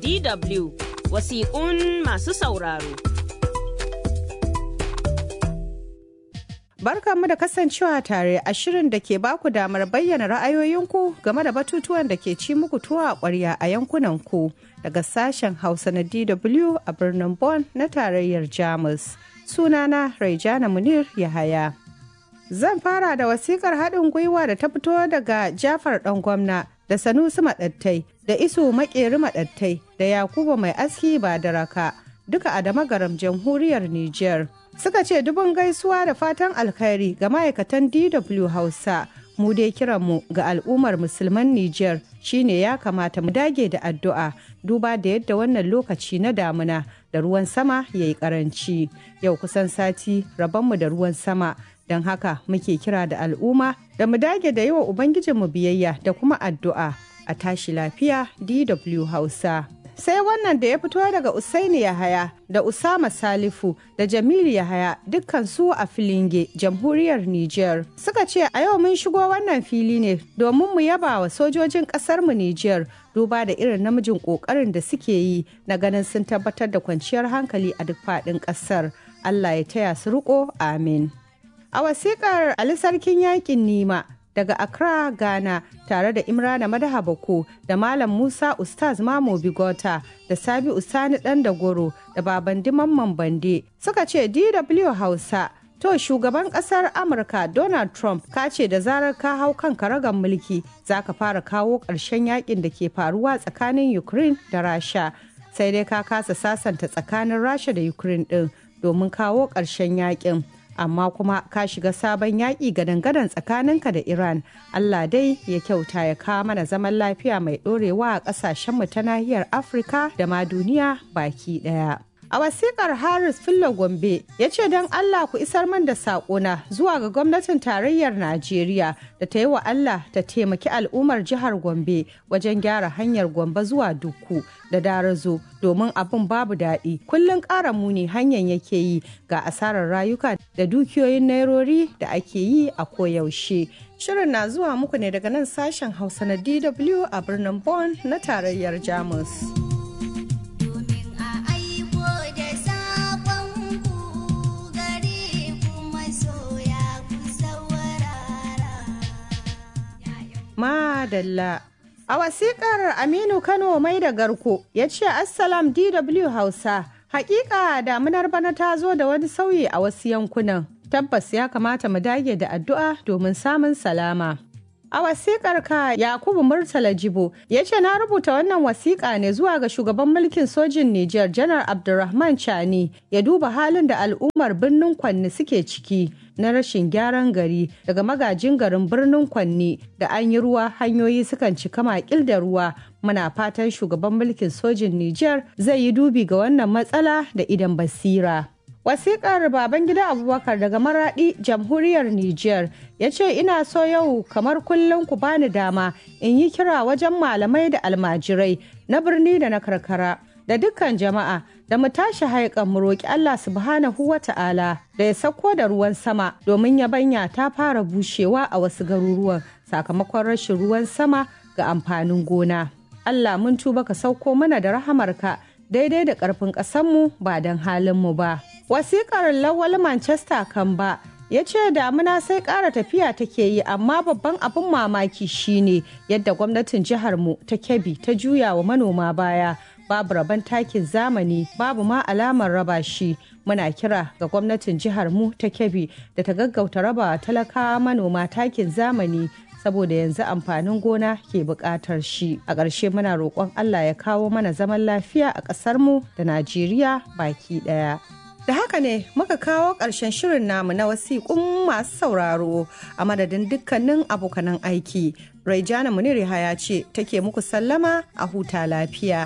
DW wasiƙun masu sauraro. Barkanmu da kasancewa tare a shirin da ke baku damar bayyana ra'ayoyinku game da batutuwan da ke ci muku tuwa a ƙwarya a yankunanku daga sashen Hausa na DW a birnin Bonn na tarayyar Jamus. Sunana Raijana Munir Yahaya. Zan fara da wasikar haɗin gwiwa da ta fito daga Jafar ɗan gwamna da Sanusi Maɗattai da Isu Maƙeri Maɗattai da Yakubu Mai Aski ba da raka duka a damagaram jamhuriyar Nijar. Suka ce dubun gaisuwa da fatan alkhairi ga ma'aikatan DW Hausa. Mu dai kiranmu ga al'ummar musulman Nijar shine ya kamata mu dage da addu'a duba da yadda wannan lokaci na damuna da ruwan sama ya yi karanci. Yau kusan sati rabonmu da ruwan sama don haka muke kira da al'umma da mu dage da yi wa Ubangijinmu biyayya da kuma addu'a a tashi lafiya DW Hausa. Sai wannan da ya fito daga Usaini Yahaya da Usama Salifu da Jamilu Yahaya dukkan su a Filinge, Jamhuriyar Nijar. Suka ce a yau mun shigo wannan fili ne domin mu yaba wa sojojin ƙasarmu Nijar duba da irin namijin ƙoƙarin da suke yi na ganin sun tabbatar da kwanciyar hankali a duk faɗin ƙasar. Allah ya taya su riƙo, amin. A wasiƙar Ali Sarkin Yaƙin Nima daga Accra, Ghana tare da Imrana Madaha Bako da Malam Musa Ustaz Mamo Bigota da Sabi Usani Dan da Goro da Baban Mamman Bande suka ce DW Hausa To shugaban kasar Amurka Donald Trump ka ce da zarar ka hau kan karagan mulki za ka fara kawo ƙarshen yakin da ke faruwa tsakanin Ukraine da Rasha. Sai dai ka kasa sasanta tsakanin Rasha da Ukraine ɗin domin kawo ƙarshen yakin. amma kuma ka shiga sabon yaƙi gadan-gadan tsakaninka da Iran. Allah dai ya kyauta ya kawo mana zaman lafiya mai ɗorewa a ƙasashenmu ta nahiyar Afirka da ma duniya baki ɗaya. A wasikar Harris Fillo Gombe ya ce don Allah ku isar man da saƙona zuwa ga gwamnatin tarayyar Najeriya da ta yi wa Allah ta taimaki al'ummar jihar Gombe wajen gyara hanyar Gombe zuwa Dukku da Darazo domin abin babu daɗi. Kullum ƙara muni hanyar yake yi ga asarar rayuka da dukiyoyin nairori da ake yi a koyaushe. Shirin na zuwa muku ne daga nan sashen Hausa na DW a birnin Bonn na tarayyar Jamus. Madalla. A wasikar Aminu Kano mai da garko ya ce Assalam DW Hausa. Hakika damunar bana ta zo da wani sauyi a wasu yankunan. Tabbas ya kamata mu dage da addu'a domin samun salama. A wasikar ka Yakubu Murtala Jibo ya ce na rubuta wannan wasiƙa ne zuwa ga shugaban mulkin sojin Nijar Janar Abdulrahman Chani ya duba halin da al'ummar birnin Kwanni suke ciki. na rashin gyaran gari daga magajin garin birnin kwanni da an yi ruwa hanyoyi sukan cika makil da ruwa muna fatan shugaban mulkin sojin Nijar zai yi dubi ga wannan matsala da idan basira. Wasiƙar Babangida Abubakar daga Maraɗi, Jamhuriyar Nijar, ya ce ina so yau kamar kullum ku bani dama in yi kira wajen malamai da almajirai na birni da na karkara da dukkan jama'a da mu tashi haikan mu roƙi Allah subhanahu wa ta'ala da ya sauko da ruwan sama domin yabanya ta fara bushewa a wasu garuruwan sakamakon rashin ruwan sama ga amfanin gona. Allah mun tuba ka sauko mana da rahamarka daidai da ƙarfin ƙasanmu ba don halinmu ba. Wasiƙar Lawal Manchester kan ba ya ce damuna sai ƙara tafiya take yi amma babban abin mamaki shine yadda gwamnatin jiharmu ta kebbi ta juya wa manoma baya babu rabon takin zamani babu ma alamar raba shi muna kira ga gwamnatin jihar mu ta kebbi da ta gaggauta raba talakawa manoma takin zamani saboda yanzu amfanin gona ke buƙatar shi a ƙarshe muna roƙon allah ya kawo mana zaman lafiya a ƙasar mu da najeriya baki ɗaya da haka ne muka kawo ƙarshen shirin namu na wasiƙun masu sauraro a madadin dukkanin abokanan aiki raijana muniri haya ce take muku sallama a huta lafiya